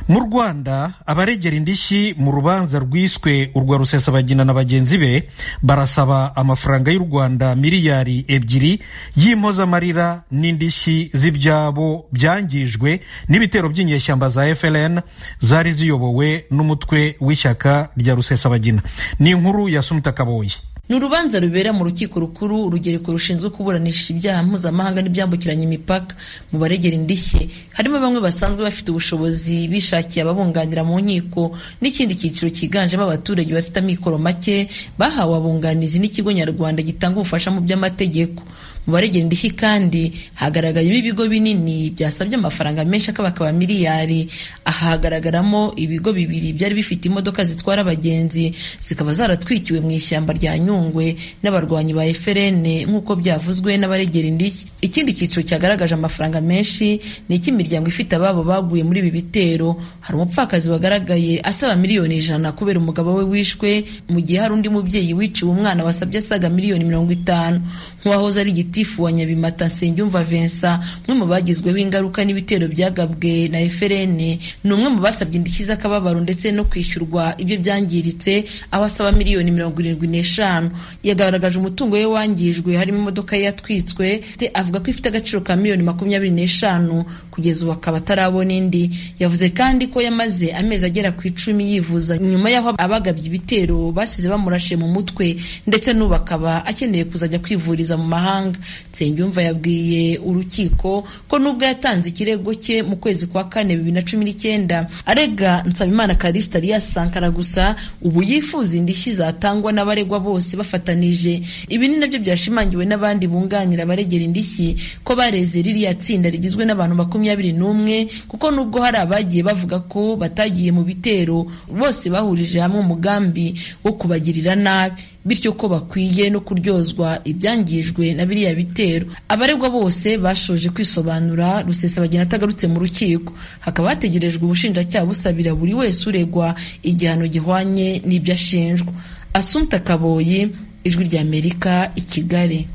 mu rwanda abaregera indishyi mu rubanza rwiswe urwa rusesabagina na bagenzi be barasaba amafaranga y'u rwanda miliyari ebyiri y'impozamarira n'indishyi z'ibyabo byangijwe n'ibitero by'inyeshyamba za FLN zari ziyobowe n'umutwe w'ishyaka rya rusesabagina ni inkuru ya sumita kaboye ni urubanza rubera mu rukiko rukuru urugereko rushinzwe kuburanisha ibyaha mpuzamahanga n'ibyambukiranya imipaka mu baregera indishyi harimo bamwe basanzwe bafite ubushobozi bishakiye ababunganira mu nkiko n'ikindi cyiciro cyiganjemo abaturage bafite amikoro make bahawe abunganizi n'ikigo nyarwanda gitanga ubufasha mu by'amategeko mu baregera indishyi kandi hagaragayemo ibigo binini byasabye amafaranga menshi akabakaba miliyari ahagaragaramo ibigo bibiri byari bifite imodoka zitwara abagenzi zikaba zaratwikiwe mu ishyamba rya nyungwe n'abarwanyi ba eferene nk'uko byavuzwe n'abaregera indishyi ikindi cyiciro cyagaragaje amafaranga menshi ni icy'imiryango ifite ababo baguye muri ibi bitero hari umupfakazi wagaragaye asaba miliyoni ijana kubera umugabo we wishwe mu gihe hari undi mubyeyi wiciwe umwana wasabye asaga miliyoni mirongo itanu nk'uwahoze ari gitifu wa nyabimata nsengiyumva vincent umwe mu bagizweho ingaruka n'ibitero byagabwe na eferene ni umwe mu basabye indishyi z'akababaro ndetse no kwishyurwa ibyo byangiritse aho asaba miliyoni mirongo irindwi n'eshanu yagaragaje umutungo we wangijwe harimo imodoka ye yatwitswe avuga ko ifite agaciro ka miliyoni makumyabiri n'eshanu kugeza ubu akaba atarabona indi yavuze kandi ko yamaze amezi agera ku icumi yivuza nyuma y'aho abagabye ibitero basize bamurashe mu mutwe ndetse n'ubu akaba akeneye kuzajya kwivuriza mu mahanga nsengiyumva yabwiye urukiko ko nubwo yatanze ikirego cye mu kwezi kwa kane bibiri na cumi n'icyenda arega nsabimana karisita ariya sankara gusa ubu yifuza indishyi zatangwa n'abaregwa bose bafatanije ibi ni nabyo byashimangiwe n'abandi bunganira abaregera indishyi ko bareze ririya tsinda rigizwe n'abantu makumyabiri n'umwe kuko nubwo hari abagiye bavuga ko batagiye mu bitero bose bahurije hamwe umugambi wo kubagirira nabi bityo ko bakwiye no kuryozwa ibyangijwe na biriya bitero abaregwa bose bashoje kwisobanura rusesabagina atagarutse mu rukiko hakaba hategerejwe ubushinjacyaha busabira buri wese uregwa igihano gihwanye n'ibyo ashinjwa asumta kaboyi ijwi ry'amerika i kigali